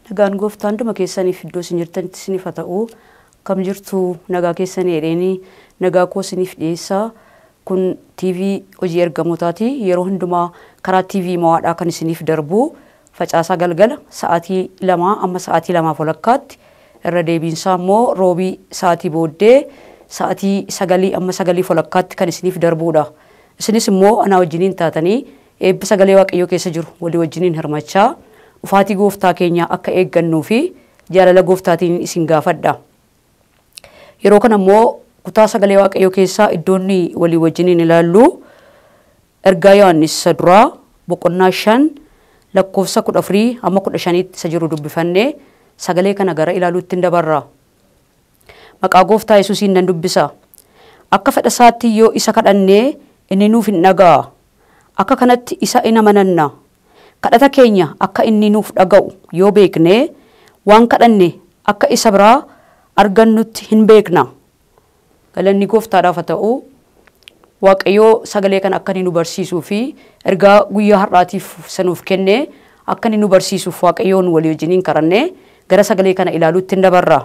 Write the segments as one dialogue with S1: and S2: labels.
S1: Nagaan gooftaan hunduma keessaniif iddoo isin jirtanitti isiniif haa ta'u kam jirtu nagaa keessanii jedheenii nagaa koo isiniif dhiyeessaa kun TV hojii ergamootaati yeroo hundumaa karaa TV mawaadhaa kan isiniif darbu facaasaa galgala sa'aatii lamaa amma sa'aatii lamaaf walakkaatti irra deebiinsaa immoo roobii sa'aatii booddee sa'aatii sagalii amma sagalii walakkaatti kan isiniif darbuudha. Isinis immoo anaa wajjiniin taatanii eebba sagalee waaqayyoo keessa jiru walii wajjiniin hirmachaa dhufaatii gooftaa keenyaa akka eeggannuu fi jaalala gooftaatiin isin gaafadha. Yeroo kana immoo kutaa sagalee waaqayyoo keessaa iddoonni walii wajjiniin ilaallu ergaa Yohaannis isa duraa boqonnaa shan lakkoofsa kudha afurii hamma kudha shaniitti isa jiru dubbifannee sagalee kana gara ilaaluutti hin dabarra. Maqaa gooftaa Yesuusiin nan dubbisa. Akka fedha isaatti yoo isa kadhannee inni nuuf hin dhaga'a. Akka kanatti isa in amananna. Kadhata keenya akka inni nuuf dhaga'u yoo beekne waan kadhanne akka isa biraa argannutti hin beekna. Galanni gooftaadhaaf haa ta'u Waaqayyoo sagalee kana akka inni nu barsiisuu fi ergaa guyyaa har'aatiif sanuuf kenne akka inni nu barsiisuuf Waaqayyoon walii wajjiniin kadhannee gara sagalee kana ilaaluutti hin dabarra.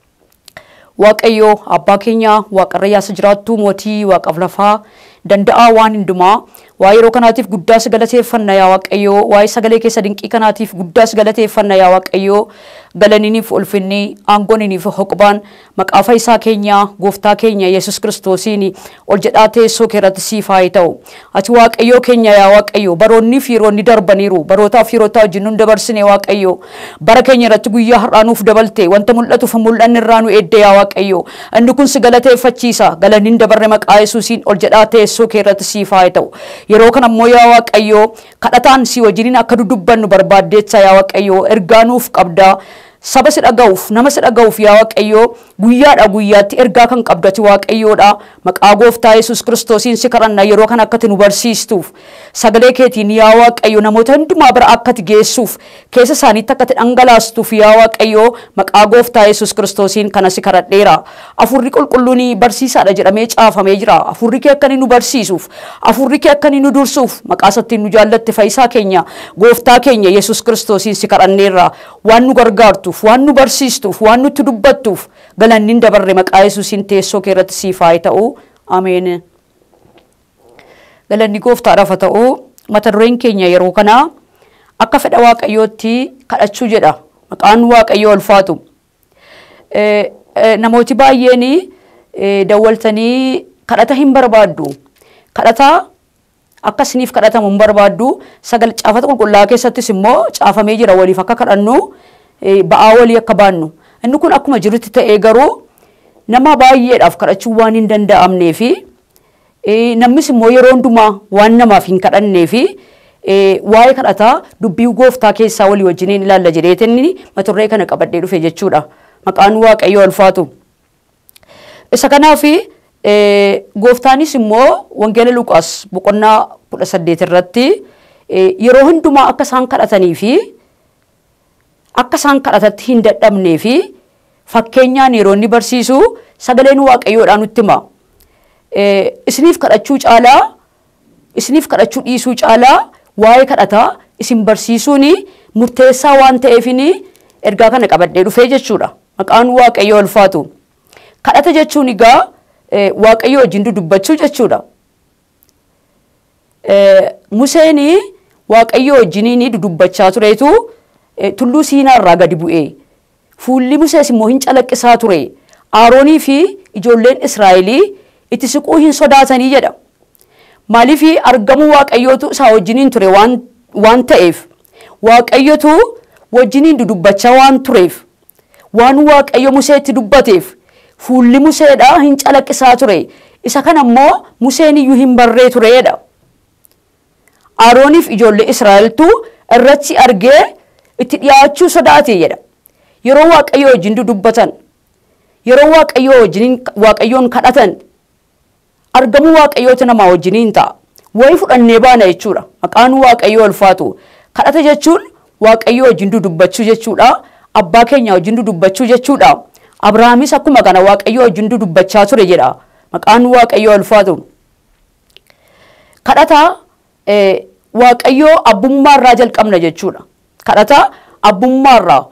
S1: Waaqayyoo abbaa keenya waaqarra yaasa jiraattuu mootii waaqaaf lafaa danda'aa waan hundumaa waa yeroo kanaatiif guddaas galateeffanna yaa Waaqayyoo waa'ee sagalee keessa dinqii kanaatiif guddaas galateeffanna yaa Waaqayyoo galaniniif ulfinni aangooniniif hoqbaan maqaa fayyisaa keenya gooftaa keenya Yesus kiristoosiin ol jedhaa teessoo keerratti siif haa ta'u ati Waaqayyoo keenya yaa Waaqayyoo baroonnii fi yeroonni darbaniiru barootaaf yerootaa wajjin nu dabarsine Waaqayyoo bara keenya irratti guyyaa har'aa nuuf dabalte wanta mul'atuuf mul'anni irraa nu eedde yaa Waaqayyoo inni kun si galateeffachiisa galanni dabarre maqaa Yesuusiin ol jedhaa teessoo keerratti siif haa ta'u yeroo kana immoo yaa Waaqayyoo kadhataan si wajjiniin akka dudubbannu barbaaddeessa yaa Waaqayyoo ergaa nuuf qabdaa saba si dhaga'uuf nama si dhaga'uuf yaa Waaqayyoo guyyaadha guyyaatti ergaa kan qabdati Waaqayyoodha maqaa gooftaa Yesuus kiristoosiin si kadhanna yeroo kana akkati nu barsiistuuf sagalee keetiin yaa Waaqayyo namoota hundumaa bira akkati geessuuf keessa isaaniitti akkati dhangalaastuuf yaa Waaqayyoo maqaa gooftaa Yesuus kiristoosiin kana si kadhadheera afurri qulqulluun barsiisaadha jedhamee caafamee jira afurri kee akka nu barsiisuuf afurri kee akka nu dursuuf maqaa isattiin nu jaallatte fayyisaa keenya gooftaa keenya Yesuus kiristoosiin si kadhanneerra waan nu gargaartuuf waan nu barsiistuuf waan nutti dubbattuuf galanni dabarre maqaa Yesuusiin teessoo kee irratti siif haa ta'u ameen. Galanni gooftaadhaaf haa ta'u mata dureen keenya yeroo kana akka fedha waaqayyootti kadhachuu jedha maqaan waaqayyoo ulfaatu. Namooti baay'een dawwaltanii kadhata hin barbaaddu. Kadhata akka isiniif kadhatamu hin barbaaddu. Sagal caafata qulqullaa'aa keessattis immoo caafamee jira waliif akka kadhannu ba'aa walii akka baannu. Inni kun akkuma jirutti ta'ee garuu nama baay'eedhaaf kadhachuu waan hin danda'amnee fi namnis immoo yeroo hundumaa waan namaaf hin kadhannee fi waa'ee kadhataa dubbii gooftaa keessaa walii wajjiniin ilaalla jedheetinni mata duree kana qabadhee dhufe jechuudha. Maqaan waaqayyoo ulfaatu. Isa kanaaf gooftaanis immoo wangeela Luqaas boqonnaa kudha saddeet irratti yeroo hundumaa akka isaan kadhatanii fi akka isaan kadhatatti hin dadhabnee fi fakkeenyaan yeroo inni barsiisu sagaleen waaqayyoodhaan nutti hima. Isiniif kadhachuu caalaa isiniif kadhachuu dhiisuu caalaa waa'ee kadhataa isin barsiisuun murteessaa waan ta'eefin ergaa kana qabadhee dhufee jechuudha. Maqaan waaqayyoo ulfaatu. Kadhata jechuun egaa waaqayyoo wajjin dudubbachuu jechuudha. Museen waaqayyoo wajjiniin dudubbachaa tureetu tulluu siinaarraa gadi bu'ee fuulli Musees immoo hin calaqqisaa ture. Aaroonii fi ijoolleen Israa'elii itti siquu hin sodaatanii jedha. Maaliif argamuu waaqayyootu isaa wajjiniin ture waan ta'eef waaqayyotu wajjiniin dudubbachaa waan tureef waan waaqayyo Museetti dubbateef fuulli Museedhaa hin calaqqisaa ture. Isa kana immoo Museen iyyuu hin barree tureedha. Aarooniif ijoollee Israa'eltu irratti argee itti dhiyaachuu sodaate jedha. Yeroo waaqayyoo wajjin dudubbatan yeroo waaqayyoo wajjin waaqayyoon kadhatan argamuu waaqayyoota namaa wajjiniin ta'a. Wayi fudhannee baana jechuudha. Maqaan waaqayyoo ulfaatu. Kadhata jechuun waaqayyoo wajjin dudubbachuu jechuudha. Abbaa keenya wajjin dudubbachuu jechuudha. Abrahaamis akkuma kana waaqayyoo wajjin dudubbachaa ture jedha. Maqaan waaqayyoo ulfaatu. Kadhata waaqayyoo abbummaarraa jalqabna jechuudha. Kadhata abbummaarraa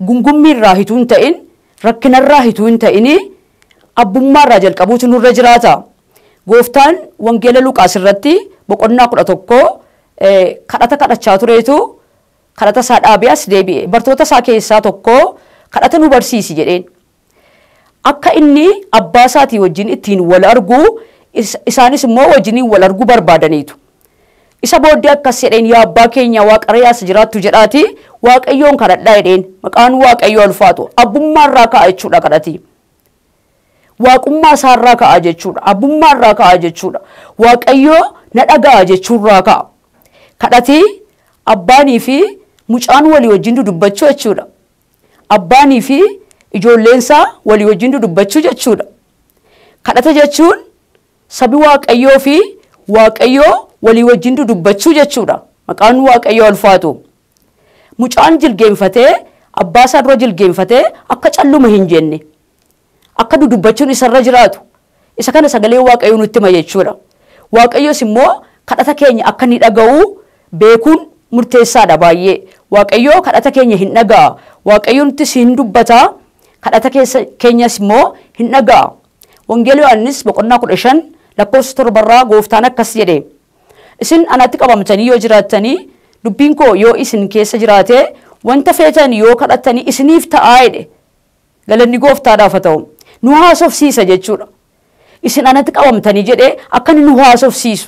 S1: gungummiirraa hituu hin ta'in rakkinarraa hituu hin ta'ini abbummaarraa jalqabuutu nurra jiraata. Gooftaan wangeela Luqaas irratti boqonnaa kudha tokko kadhata kadhachaa tureetu kadhata isaa dhaabee as deebi'e. Bartoota isaa keessaa tokko kadhata nu barsiisi jedheen. Akka inni abbaa isaatii wajjin ittiin wal argu isaanis immoo wajjiniin wal argu barbaadaniitu. Isa booddee akkas jedheen yaa abbaa keenya waaqarraas jiraattu jedhaati waaqayyoon kadhadhaa jedheen maqaan waaqayyoo ulfaatu abbummaarraa ka'a jechuudha kadhati. Waaqummaa isaarraa ka'a jechuudha abbummaarraa ka'a jechuudha waaqayyoo na dhaga'a jechuurraa ka'a. Kadhati abbaanii fi mucaan walii wajjin dubbachuu jechuudha. Abbaanii fi ijoolleensaa walii wajjin dubbachuu jechuudha. Kadhata jechuun sabi waaqayyoo fi waaqayyoo walii wajjin dubbachuu jechuudha. Maqaan waaqayyoo ulfaatu. Mucaan jilgeenfatee abbaa isaa dura jilgeenfatee akka calluma hin jenne akka dudubbachuun isarra jiraatu isa kana sagalee waaqayyoo nutti hima jechuudha. Waaqayyoos immoo kadhata keenya akka inni dhaga'u beekuun murteessaadha baay'ee. Waaqayyoo kadhata keenya hin dhaga'a. Waaqayyoo nuttis hin dubbata. Kadhata keenyas immoo hin dhaga'a. Wangeela Yohaannis boqonnaa kudha shan lakkoofsa torbarraa gooftaan akkas jedhe. Isin anatti qabamtanii yoo jiraattanii dubbiin koo yoo isin keessa jiraate wanta feetan yoo kadhattanii isiniif ta'aa jedhe. Galanni gooftaadhaaf haa ta'u. Nu haasofsiisa jechuudha. Isin anatti qabamtanii jedhee akka inni nu haasofsiisu.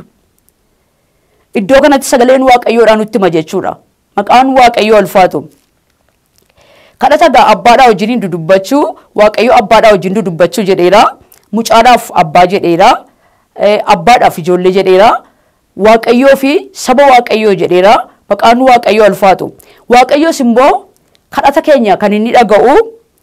S1: Iddoo kanatti sagaleen waaqayyoodhaan nutti hima jechuudha. Maqaan waaqayyoo ulfaatu. Kadhata gaa abbaadhaa wajjiniin dudubbachuu waaqayyoo abbaadhaa wajjin dudubbachuu jedheera. Mucaadhaaf abbaa jedheera. Abbaadhaaf ijoollee jedheera. Waaqayyoo fi saba waaqayyoo jedheera. Maqaan waaqayyoo ulfaatu. Waaqayyoos immoo kadhata keenya kan inni dhaga'u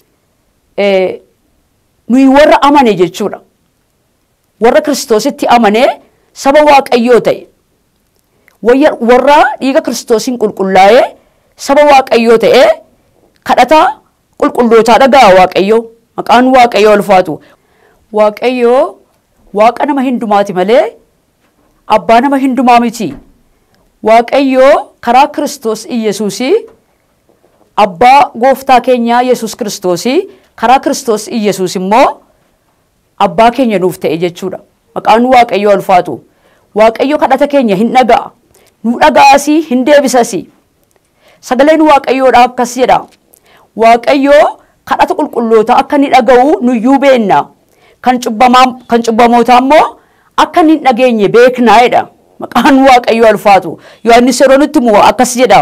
S1: nuyi warra amane jechuudha. Warra kiristoositti amane saba waaqayyoo ta'e. warra dhiiga kiristoosiin qulqullaa'ee saba waaqayyoo ta'ee kadhata qulqullootaa dhaga'a waaqayyoo maqaan waaqayyoo ulfaatu. Waaqayyoo waaqa nama hindumaati malee abbaa nama hindumaa miti. Waaqayyoo karaa kiristoos Iyyasuusii abbaa gooftaa keenyaa Yesuus kiristoosii karaa kiristoos Iyyasuus immoo abbaa keenya nuuf ta'e jechuudha. Maqaan waaqayyoo ulfaatu. Waaqayyo kadhata keenya hin dhaga'a. nu dhaga'asii hin deebisasii. Sagaleen waaqayyoodhaa akkas jedha. Waaqayyoo kadhata qulqullootaa akka inni dhaga'u nuyyuu beenna. Kan cubbamootaa immoo akka inni hin dhageenye beeknaa jedha. Maqaan waaqayyoo ulfaatu. Yohaannis yeroo nutti himu akkas jedha.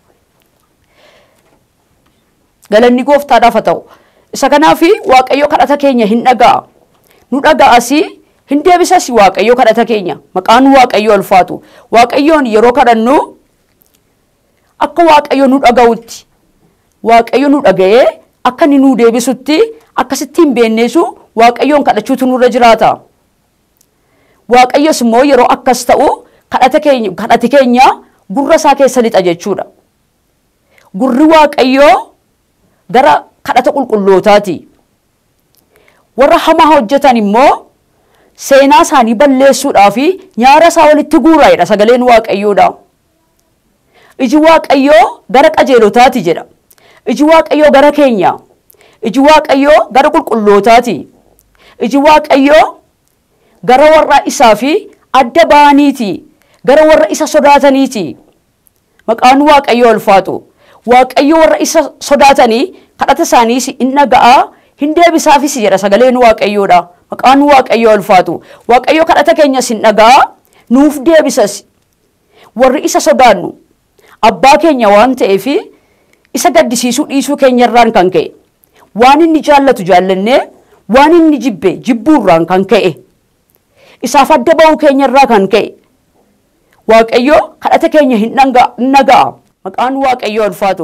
S1: Galanni gooftaadhaaf haa ta'u. Isa kanaaf waaqayyo kadhata keenya hin dhaga'a. Nu dhaga'asii hin deebisas waaqayyo kadhata keenya maqaan waaqayyo ulfaatu waaqayyoon yeroo kadhannu akka waaqayyo nu dhaga'utti waaqayyo nu dhaga'ee akka inni nu deebisutti akkasittiin beenneesu waaqayyoon kadhachuutu nurra jiraata. Waaqayyos immoo yeroo akkas ta'u kadhati keenya gurra isaa keessa lixa jechuudha. Gurri waaqayyoo gara kadhata qulqullootaati. Warra hamaa hojjetan immoo seenaa isaanii balleessuudhaa fi nyaara isaa walitti guuraa'edha sagaleen waaqayyoodha. Iji waaqayyoo gara qajeelotaati jedha. Iji waaqayyoo gara keenya. Iji waaqayyoo gara qulqullootaati. Iji waaqayyoo gara warra isaa fi adda ba'aniiti. Gara warra isa sodaataniiti. Maqaan waaqayyoo ulfaatu. Waaqayyo warra isa sodaatanii kadhata isaaniis hin dhaga'a hin deebisaafis jedha sagaleen waaqayyoodha. Maqaan waaqayyoo ulfaatu. Waaqayyo kadhata keenyas hin dhaga'a nuuf deebisas. Warri isa sodaannu abbaa keenya waan ta'eef isa gaddisiisuu dhiisuu keenyarraan kan ka'e. Waan inni jaallatu jaallannee waan inni jibbe jibbuurraan kan ka'e. Isaaf adda ba'uu keenyarraa kan ka'e. Waaqayyo kadhata keenya hin dhaga'a. Maqaan waaqayyoo ulfaatu.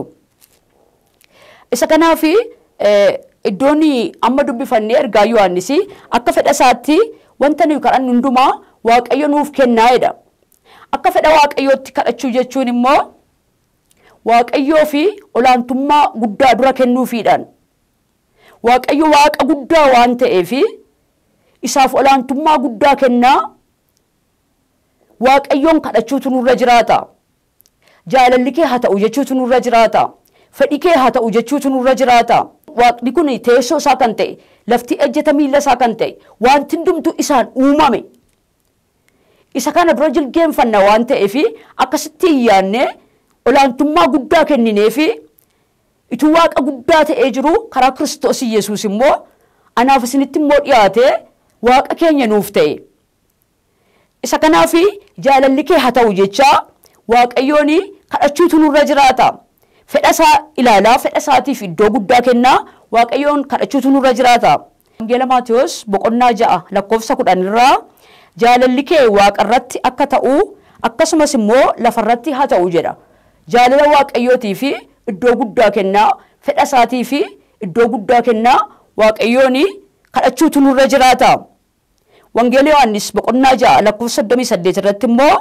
S1: Isa kanaaf iddoon amma dubbifannee ergaa Yohaannis akka fedha isaatti wanta nuyi kadhannu hundumaa waaqayyo nuuf kennaa'edha. Akka fedha waaqayyootti kadhachuu jechuun immoo waaqayyoo fi olaantummaa guddaa dura kennuufiidhaan. Waaqayyo waaqa guddaa waan ta'eef isaaf olaantummaa guddaa kennaa waaqayyoon kadhachuutu nurra jiraata. Jaalalli kee haa ta'u jechuutu nurra jiraata. fedhi kee haa ta'u jechuutu nurra jiraata. Waaqni kun teessoo isaa kan ta'e lafti ejjeta miilla isaa kan ta'e wanti hundumtu isaan uumame. Isa kana dura jilgeenfanna waan ta'eef akkasitti hin yaadne olaantummaa guddaa kennineefi ituu waaqa guddaa ta'ee jiru karaa kiristoos Yesuus immoo anaaf isinitti immoo dhiyaate waaqa keenya nuuf ta'e. Isa kanaaf jaalalli kee haa ta'u jechaa waaqayyoon kadhachuutu nurra jiraata. Fedha isaa ilaalaa fedha isaatiif iddoo guddaa kennaa waaqayyoon kadhachuutu nurra jiraata. Wangeela Maatiyos boqonnaa ja'a lakkoofsa kudhan irraa jaalalli kee waaqarratti akka ta'u akkasumas immoo lafarratti haa ta'u jedha. Jaalala waaqayyootii fi iddoo guddaa kennaa fedha isaatii fi iddoo guddaa kennaa waaqayyoon kadhachuutu nurra jiraata. Wangeela Yohaannis boqonnaa ja'a lakkoofsa 38 irratti immoo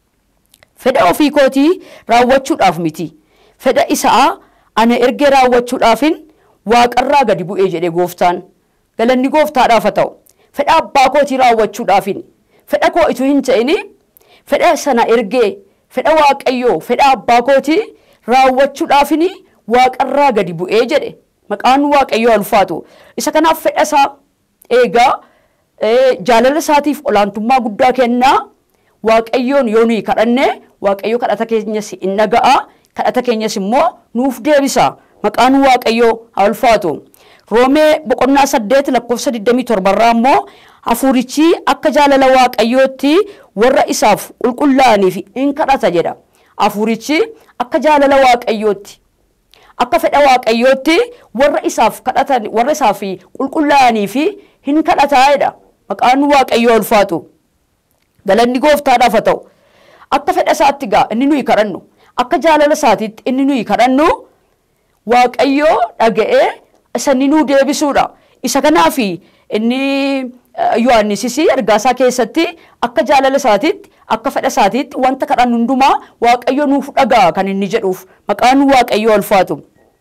S1: fedha ofii kootii raawwachuudhaaf miti. Fedha isaa ana ergee raawwachuudhaafin waaqarraa gadi bu'ee jedhe gooftaan. Galanni gooftaadhaaf haa ta'u. Fedha abbaa kootii raawwachuudhaafin. Fedha koo ituu hin ta'in fedha sana ergee fedha waaqayyoo fedha abbaa kootii raawwachuudhaafin waaqarraa gadi bu'ee jedhe. Maqaan waaqayyoo ulfaatu. Isa kanaaf fedha isaa eegaa jaalala isaatiif olaantummaa guddaa kennaa waaqayyoon yoo nuyi kadhanne waaqayyo kadhata keenyas in dhaga'a kadhata keenyas immoo nuuf deebisa maqaan waaqayyoo haa ulfaatu roomee boqonnaa saddeet lakkoofsa 27 irraa immoo hafuurichi akka jaalala waaqayyootti warra isaaf qulqullaa'aniif in kadhata jedha hafuurichi akka jaalala waaqayyootti akka fedha waaqayyootti warra isaaf kadhatan warra isaaf qulqullaa'aniif hin kadhataa jedha maqaan waaqayyoo ulfaatu galanni gooftaadhaaf haa ta'u akka fedha isaatti gaa inni nuyi kadhannu akka jaalala isaatiitti inni nuyi kadhannu waaqayyoo dhaga'ee isa inni nuu deebisuudha isa kanaaf inni Yohaannisis ergaasaa keessatti akka jaalala isaatiitti akka fedha isaatiitti wanta kadhannu hundumaa waaqayyo nuuf dhaga'a kan inni jedhuuf maqaan waaqayyoo ulfaatu.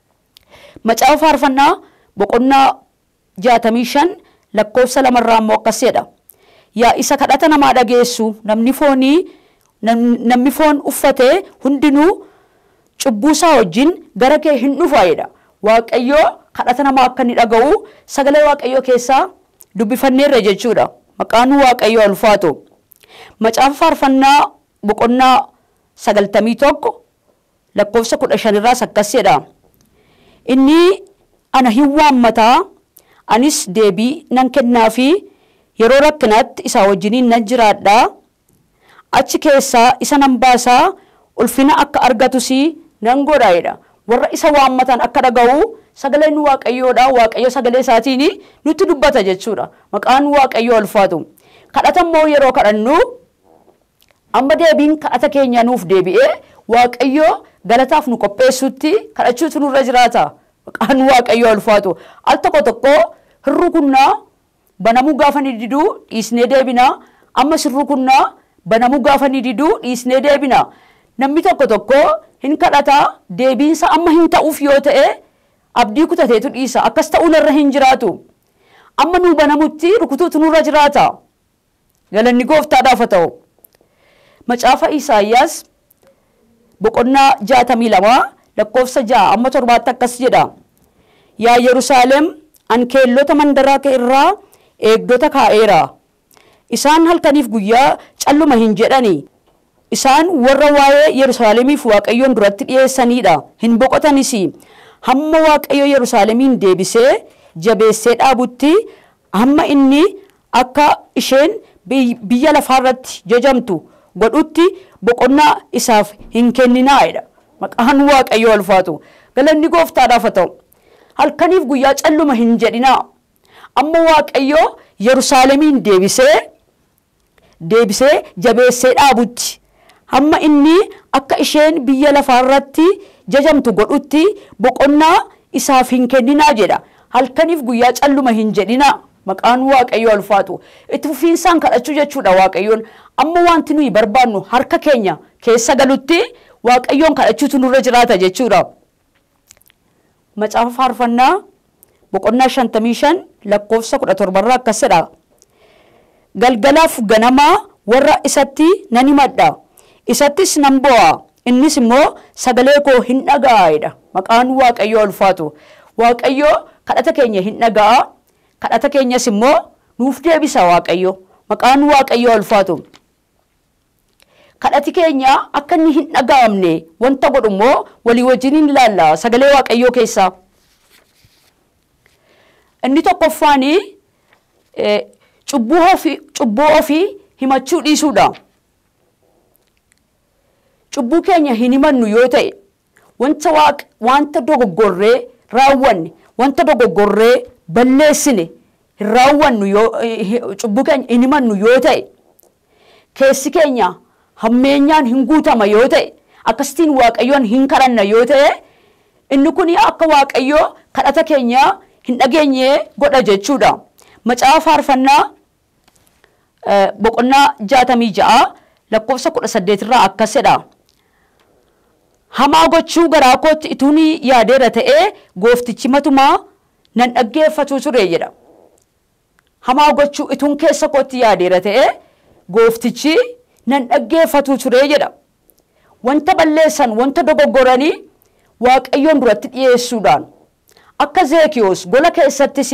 S1: Macaafa faarfannaa boqonnaa jaatamii shan lakkoofsa lamarraa immoo akkas jedha. Yaa isa kadhata namaa dhageessu namni foonii namni foon uffatee hundinuu cubbuusaa wajjin gara kee hin dhufaa jedha. Waaqayyoo kadhata namaa akka inni dhaga'u sagalee waaqayyoo keessaa dubbifanneerra jechuudha. Maqaan waaqayyoo ulfaatu. Macaafa faarfannaa boqonnaa sagaltamii tokko lakkoofsa kudha shanirraas akkas jedha. Inni ana hin waammataa anis deebii nan kennaafi yeroo rakkinaatti isaa wajjiniin nan jiraadhaa achi keessaa isa nan baasaa ulfina akka argatus nan godha jedha. Warra isa waammatan akka dhaga'u sagaleen waaqayyoodha waaqayyo sagalee isaatiin nutti dubbata jechuudha. Maqaan waaqayyoo ulfaatu. Kadhata immoo yeroo kadhannu amma deebiin kadhata keenya nuuf deebi'ee waaqayyoo galataaf nu qopheessutti kadhachuutu nurra jiraata. Maqaan waaqayyoo ulfaatu. Al tokko tokko hirrukunnaa banamuu gaafa ni diduu dhiisnee deebina. Ammas hirrukunnaa banamuu gaafa ni diduu dhiisnee deebina. Namni tokko tokko hin kadhataa deebiinsa amma hin ta'uuf yoo ta'e abdii kutateetu dhiisa. Akkas ta'uu narra hin jiraatu. Amma nuu banamutti rukutuutu nurra jiraata. Galanni gooftaadhaaf haa ta'u. Macaafa Isaayyaas boqonnaa jaatamii lamaa lakkoofsa ja'a amma torbaatti akkas jedha. Yaa Yerusaalem an keellota mandaraa kee irraa eegdota kaa'eera. Isaan halkaniif guyyaa calluma hin jedhani. Isaan warra waa'ee Yerusaalemiif Waaqayyoon duratti dhiyeessanidha. Hin boqotanis. Hamma Waaqayyo Yerusaalemiin deebisee jabeessee dhaabutti hamma inni akka isheen biyya lafaarratti jajamtu godhutti boqonnaa isaaf hin kenninaa. Maqaan Waaqayyoo ulfaatu. Galanni gooftaadhaaf haa ta'u. Halkaniif guyyaa calluma hin jedhinaa. Amma Waaqayyoo Yerusaalemiin deebisee deebisee jabeessee dhaabutti. Hamma inni akka isheen biyya lafaarratti jajamtu godhutti boqonnaa isaaf hin kenninaa jedha. Halkaniif guyyaa calluma hin jedhinaa. Maqaan Waaqayyoo ulfaatu. Itti fufiinsaan kadhachuu jechuudha Waaqayyoon. Amma wanti nuyi barbaannu harka keenya keessa galutti Waaqayyoon kadhachuutu nurra jiraata jechuudha. Macaafa faarfannaa boqonnaa shantamii shan lakkoofsa kudha torbarraa akkas jedha. Galgalaaf ganamaa warra isatti nan himadha. Isattis nan bo'a. innis immoo sagalee koo hin dhaga'aedha maqaan waaqayyoo ulfaatu waaqayyoo kadhata keenya hin dhaga'a kadhata keenyas immoo nuuf deebisa waaqayyo maqaan waaqayyoo ulfaatu kadhati keenya akka inni hin dhaga'amne wanta godhu immoo walii wajjin hin ilaalla sagalee waaqayyoo keessaa inni tokkoffaanii cubbuu ofii cubbuu ofii himachuu dhiisuudha. Cubbuu keenya hin himannu yoo ta'e wanta waaq wanta dogoggorree raawwanne wanta dogoggorree balleessine hin raawwannu yoo cubbuu keenya hin himannu yoo ta'e keessi keenya hammeenyaan hin guutama yoo ta'e akkasitiin waaqayyoon hin kadhanna yoo ta'e inni kun akka waaqayyoo kadhata keenya hin dhageenye godha jechuudha. Macaafa faarfannaa boqonnaa jaatamii ja'a lakkoofsa kudha saddeetirraa akkas jedha. Hamaa gochuu garaa kootti ituun yaadeera ta'ee gooftichi matumaa nan dhaggeeffatu ture jedha. Hamaa gochuu ituun keessa kootti yaadeera ta'ee gooftichi nan dhaggeeffatu ture jedha. Wanta balleessan wanta dogoggoranii waaqayyoon duratti dhiyeessuudhaan akka zeekiyoos gola keessattis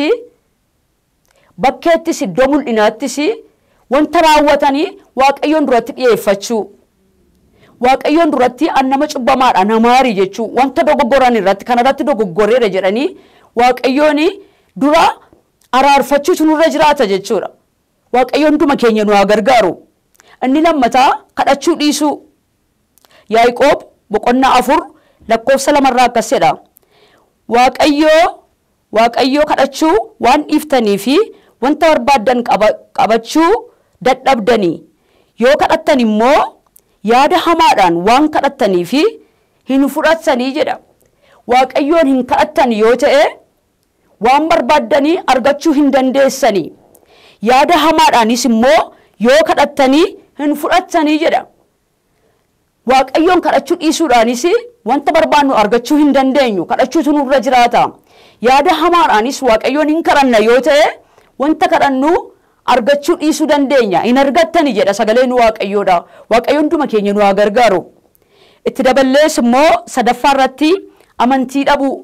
S1: bakkeettis iddoo mul'inaattis wanta raawwatanii waaqayyoon duratti dhiyeeffachuu waaqayyoon duratti an nama cubbamaadha namaari jechuu wanta dogoggoran irratti kanarratti dogoggorreedha jedhanii waaqayyoon dura araarfachuutu nurra jiraata jechuudha waaqayyoon duma keenya nu haa gargaaru inni lammataa kadhachuu dhiisuu yaa'iqoob boqonnaa afur lakkoofsa lamarraa akkas jedha waaqayyoo waaqayyoo kadhachuu waan dhiiftanii fi wanta barbaaddan qabachuu dadhabdanii yoo kadhattan immoo yaada hamaadhaan waan kadhattanii fi hin fudhattanii jedha waaqayyoon hin kadhattan yoo ta'e waan barbaaddanii argachuu hin dandeessanii yaada hamaadhaanis immoo yoo kadhattanii hin fudhattanii jedha waaqayyoon kadhachuu dhiisuudhaanis wanta barbaannu argachuu hin dandeenyu kadhachuutu nurra jiraata yaada hamaadhaanis waaqayyoon hin kadhanna yoo ta'e wanta kadhannu argachuu dhiisuu dandeenya hin argattani jedha sagaleen waaqayyoodha waaqayyoon duma keenya nu haa gargaaru itti daballees immoo sadaffaa irratti amantii dhabuu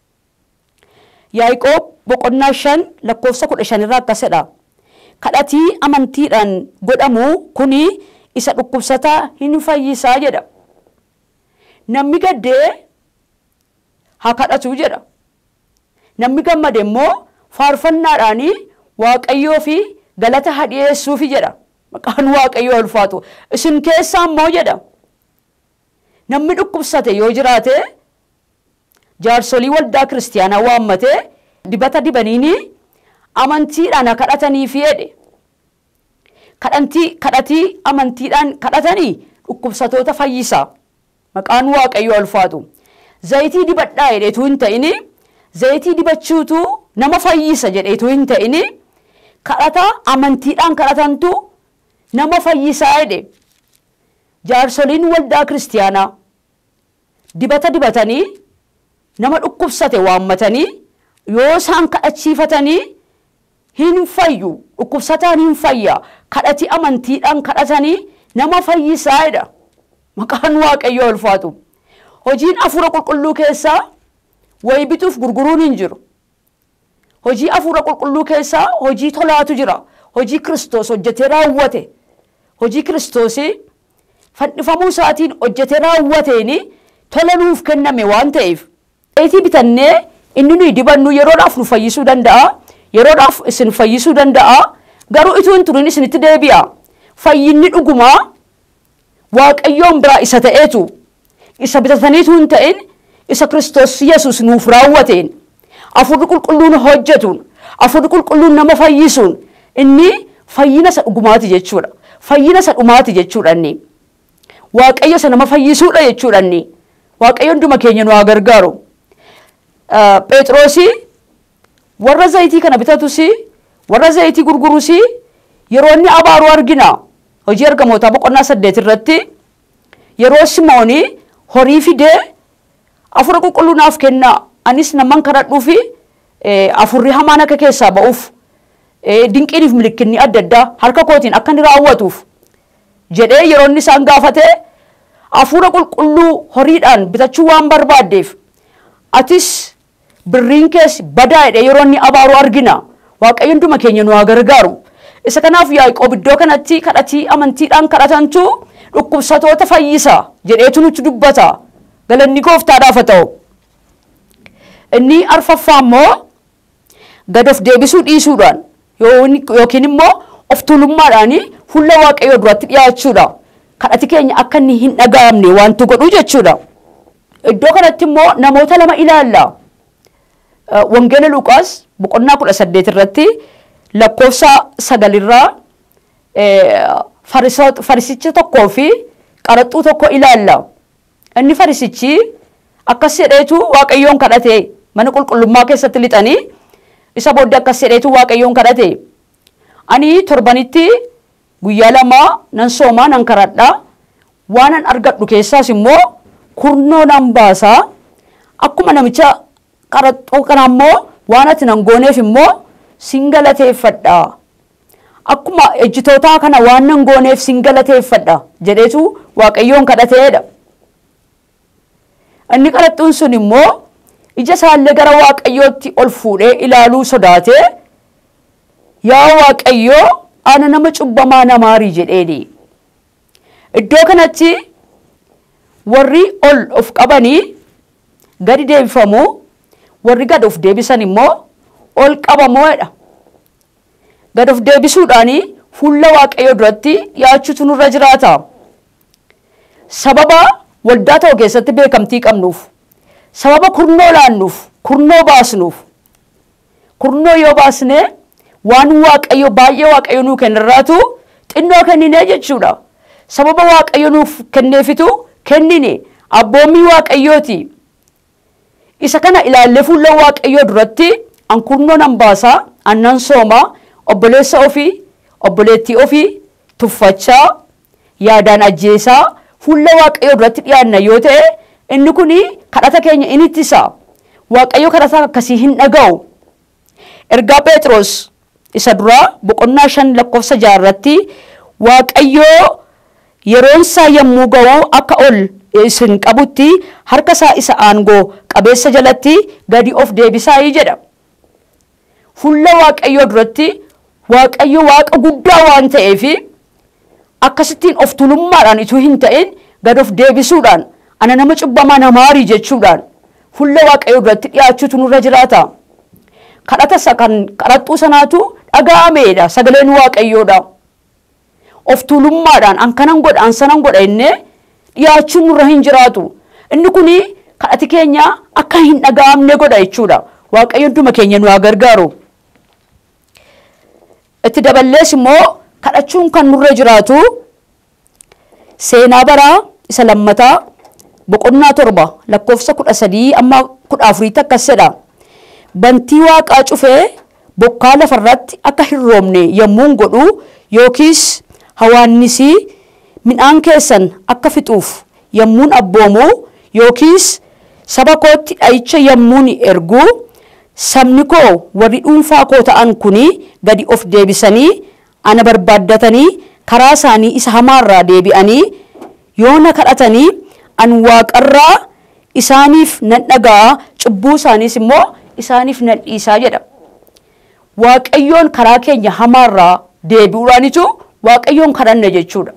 S1: yaa'iqoob boqonnaa shan lakkoofsa kudha shanirraa akkas jedha kadhatii amantiidhaan godhamu kuni isa dhukkubsataa hin fayyisaa jedha namni gaddee haa kadhatu jedha namni gammade immoo faarfannaadhaan waaqayyoo fi galata haa dhiyeessuufi jedha maqaan waaqayyoo ulfaatu isin keessaa immoo jedha namni dhukkubsate yoo jiraate jaarsolii waldaa kiristiyaanaa waammatee dibata dibaniini amantiidhaan haa kadhataniifi jedhe kadhantii kadhatii amantiidhaan kadhatanii dhukkubsatoota fayyisa maqaan waaqayyoo ulfaatu zayitii dibadhaa jedheetu hin ta'ini zayitii dibachuutu nama fayyisa jedheetu hin ta'ini kadhata amantiidhaan kadhatantu nama fayyisaa jedhe jaarsoliin waldaa kiristiyaanaa dibata dibatanii nama dhukkubsate waammatanii yoo isaan kadhachiifatanii hin fayyu dhukkubsataan hin fayya kadhati amantiidhaan kadhatanii nama fayyisaa jedha maqaan waaqayyoo ulfaatu hojiin afuura qulqulluu keessaa wayi bituuf gurguruun hin jiru hojii afuura qulqulluu keessaa hojii tolaatu jira hojii kiristoos hojjetee raawwate hojii kiristoosii fannifamuu isaatiin hojjetee raawwateeni tola nuuf kenname waan ta'eef zayitii bitannee inni nuyi dibannu yeroodhaaf nu fayyisuu danda'a yeroodhaaf isin fayyisuu danda'a garuu ituu hin turin isinitti deebi'a fayyinni dhugumaa waaqayyoon biraa isa ta'eetu isa bitataniitu hin ta'in isa kiristoos yesus nuuf raawwateen afurri qulqulluun hojjetuun afurri qulqulluun nama fayyisuun inni fayyina isa dhugumaati jechuudha fayyina isa dhumaati jechuudha inni waaqayyo isa nama fayyisuudha jechuudha inni waaqayyo hunduma keenya nu haa gargaaru phexroosii warra zayitii kana bitatus warra zayitii gurgurus yeroo inni abaaru argina hojii ergamootaa boqonnaa saddeet irratti yeroo simoonii horii fidee afura qulqulluu naaf kennaa anis naman kadhadhuufi afurri hamaan akka keessaa ba'uuf dinqiiniif milikinni adda addaa harka kootiin akka inni raawwatuuf jedhee yeroo inni isaan gaafate hafuura qulqulluu horiidhaan bitachuu waan barbaaddeef atis birriin keessi badaa'edha yeroo inni abaaru argina waaqayyo hunduma keenya nu haa gargaaru isa kanaaf yaaqoob iddoo kanatti kadhatii amantiidhaan kadhatantu dhukkubsatoota fayyisa jedheetu nutti dubbata galanni gooftaadhaaf haa ta'u inni arfaffaa immoo gad of deebisuu dhiisuudhaan yookiin immoo of tuulummaadhaan fuula waaqayyoo duratti dhiyaachuudha. kadhati keenya akka inni hin dhaga'amne wantu godhu jechuudha. Iddoo kanatti immoo namoota lama ilaalla. Wangeela Luqaas boqonnaa kudha saddeet irratti lakkoofsa sagalirraa farisicha tokkoo fi qaraxxuu tokko ilaalla. Inni farisichi akkas jedheetu waaqayyoon kadhate mana qulqullummaa keessatti lixanii isa booddee akkas jedheetu waaqayyoon kadhate. Ani torbanitti guyyaa lama nan soomaa nan kadhadha waan an argadhu keessaas immoo kurnoo nan baasaa akkuma namicha qaraxxuu kana immoo waan ati nan gooneef immoo sin galateeffadha akkuma ejjitootaa kana waan nan gooneef sin galateeffadha jedheetu waaqayyoon kadhateedha. Inni qaraxxuun sun immoo ija isaallee gara waaqayyootti ol fuudhee ilaaluu sodaatee yaa waaqayyoo ana nama cubbamaa namaarii jedheeni. Iddoo kanatti warri ol of qabanii gadi deebifamu warri gad of deebisan immoo ol qabamoodha. Gad of deebisuudhaan fuula waaqayyoo duratti dhiyaachuutu nurra jiraata. Sababa waldaa ta'u keessatti beekamtii qabnuuf, sababa kurnoo laannuuf, kurnoo baasnuuf, kurnoo yoo baasnee waan waaqayyo baay'ee waaqayyo nuu kennirraatu xinnoo kenninee jechuudha. Sababa waaqayyo nuuf kenneefitu kennine abboommii waaqayyooti. Isa kana ilaallee fuula waaqayyoo duratti an kurnoo nan baasaa, annan soomaa, obboleessa ofii, obboleettii ofii tuffachaa, yaadaan ajjeesaa fuula waaqayyoo duratti dhiyaanna yoo ta'e inni kun kadhata keenya in ittisa. Waaqayyo kadhata akkasii hin dhaga'u. Ergaa Phexros isa duraa boqonnaa shan lakkoofsa jaarratti waaqayyoo yeroon isaa yommuu ga'u akka ol isin qabutti harka isaa isa aangoo qabeessa jalatti gadi of deebisaayii jedha. Fuula waaqayyoo duratti waaqayyo waaqa guddaa waan ta'eef akkasittiin of tulummaadhaan ituu hin ta'in gad of deebisuudhaan ana nama cubbamaa namaarii jechuudhaan fuula waaqayyoo duratti dhiyaachuutu nurra jiraata. kadhata isa kan kadhattuu sanaatu dhaga'ameedha sagaleen waaqayyoodha. Of tuulummaadhaan an kanan godha an sanan godha innee dhiyaachuun nurra hin jiraatu. Inni kun kadhati keenya akka hin dhaga'amne godha jechuudha. Waaqayyo hunduma keenya nu haa gargaaru. Itti daballees immoo kadhachuun kan nurra jiraatu seenaa baraa isa lammataa boqonnaa torba lakkoofsa kudha sadii amma kudha afuriitti akkas jedha. bantii waaqaa cufee bokkaa lafarratti akka hin roobne yommuun godhu yookiis hawaannisii midhaan keessan akka fixuuf yommuun abboomu yookiis saba kootti dha'icha yommuun ergu sabni koo warri dhuunfaa koo ta'an kuni gadi of deebisanii ana barbaaddatanii karaa isaanii isa hamaarraa deebi'anii yoo na kadhatanii an waaqarraa isaaniif nan dhaga'a cubbuu isaaniis immoo isaaniif nan dhiisaa jedha. Waaqayyoon karaa keenya hamaarraa deebi'uudhaanitu waaqayyoon kadhanna jechuudha.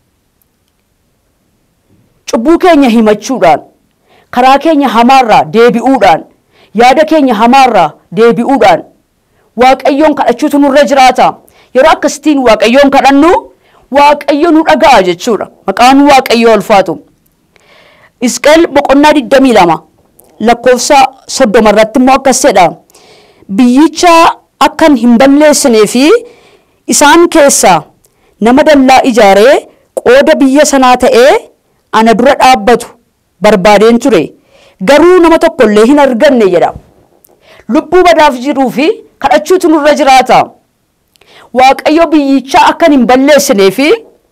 S1: Cubbuu keenya himachuudhaan karaa keenya hamaarraa deebi'uudhaan yaada keenya hamaarraa deebi'uudhaan waaqayyoon kadhachuutu nurra jiraata. Yeroo akkasitiin waaqayyoon kadhannu waaqayyo nu dhaga'a jechuudha. Maqaan waaqayyoo ulfaatu. Isqeel boqonnaa 22 lakkoofsa soddoma irratti immoo akkas jedha. Biyyicha akkan hin balleessinee fi isaan keessaa nama dallaa ijaaree qooda biyya sanaa ta'ee ana dura dhaabbatu barbaadeen ture. Garuu nama tokko illee hin arganne jedha. Lubbuu badaaf jiruu fi kadhachuutu nurra jiraata. Waaqayyo biyyicha akkan hin balleessinee fi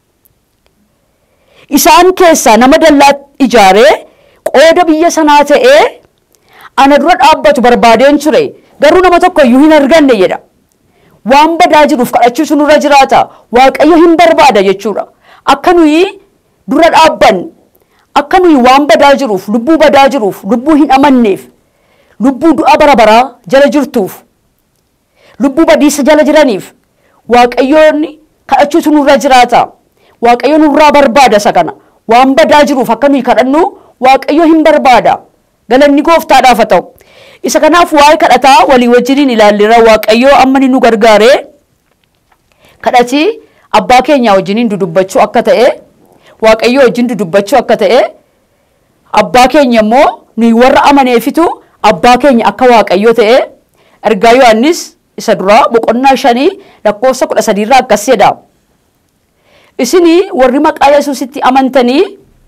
S1: isaan keessaa nama dallaa ijaaree qooda biyya sanaa ta'ee ana dura dhaabbatu barbaadeen ture garuu nama tokko iyyuu hin arganne jedha. Waan badaa jiruuf kadhachuutu nurra jiraata. Waaqayyo hin barbaada jechuudha. Akka nuyi dura dhaabban akka nuyi waan badaa jiruuf lubbuu badaa jiruuf lubbuu hin amanneef lubbuu du'a bara baraa jala jirtuuf lubbuu badiisa jala jiraniif waaqayyoonni kadhachuutu nurra jiraata waaqayyo nurraa barbaada isa kana waan badaa jiruuf akka nuyi kadhannu waaqayyo hin barbaada galanni gooftaadhaaf haa ta'u isa kanaaf waa'ee kadhataa walii wajjiniin ilaallira waaqayyo amma ni nu gargaare kadhati abbaa keenya wajjiniin dudubbachuu akka ta'e waaqayyo wajjin dudubbachuu akka ta'e abbaa keenya immoo nuyi warra amaneefitu abbaa keenya akka waaqayyo ta'e ergaa yohannis isa duraa boqonnaa shanii lakkoofsa kudha sadiirraa akkas jedha isinii warri maqaa yesuusitti amantanii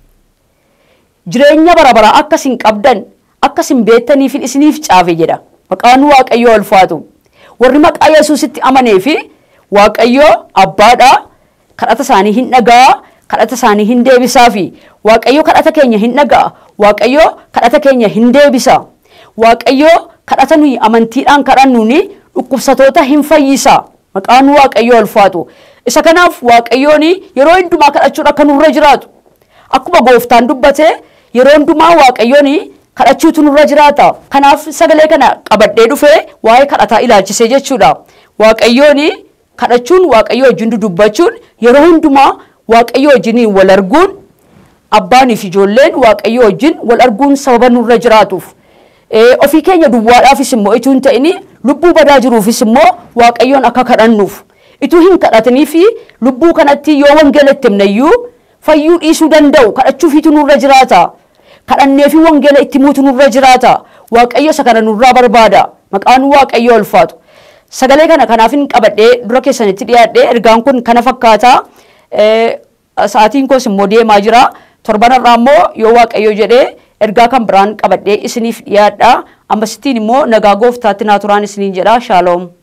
S1: jireenya bara baraa akka isin qabdan akka isin beektaniif isiniif caafe jedha maqaan waaqayyoo ulfaatu warri maqaa yesuusitti amanee fi waaqayyoo abbaadha kadhata isaanii hin dhagaa kadhata isaanii hin deebisaa fi waaqayyo kadhata keenya hin dhagaa waaqayyo kadhata keenya hin deebisa waaqayyo kadhata nuyi amantiidhaan kadhannuuni dhukkubsatoota hin fayyisa maqaan waaqayyoo ulfaatu isa kanaaf waaqayyoon yeroo hundumaa kadhachuudha akka nurra jiraatu akkuma gooftaan dubbate yeroo hundumaa waaqayyoon kadhachuutu nurra jiraata kanaaf sagalee kana qabadhee dhufee waa'ee kadhataa ilaalchisee jechuudha waaqayyoon kadhachuun waaqayyo wajjin dudubbachuun yeroo hundumaa waaqayyo wajjiniin wal arguun abbaaniif ijoolleen waaqayyo wajjin wal arguun sababa nurra jiraatuuf ofii keenya duwwaadhaafis immoo ituu hin ta'in lubbuu badaa jiruufis immoo waaqayyoon akka kadhannuuf ituu hin kadhatanii fi lubbuu kanatti yoo wangeela itti himnayyuu fayyuu dhiisuu danda'u kadhachuufiitu nurra jiraata kadhannee fi wangeela itti himuutu nurra jiraata waaqayyo isa kana nurraa barbaada maqaan waaqayyo ulfaatu sagalee kana kanaaf hin qabadhee dura keessanitti dhiyaadhee ergaan kun kana fakkaata sa'aatiin koos immoo deemaa jira torbanarraa immoo yoo waaqayyo jedhee ergaa kan biraan qabadhee isiniif dhiyaadha ammasittiin immoo nagaa gooftaatti naa turaan isiniin jedha shaaloom.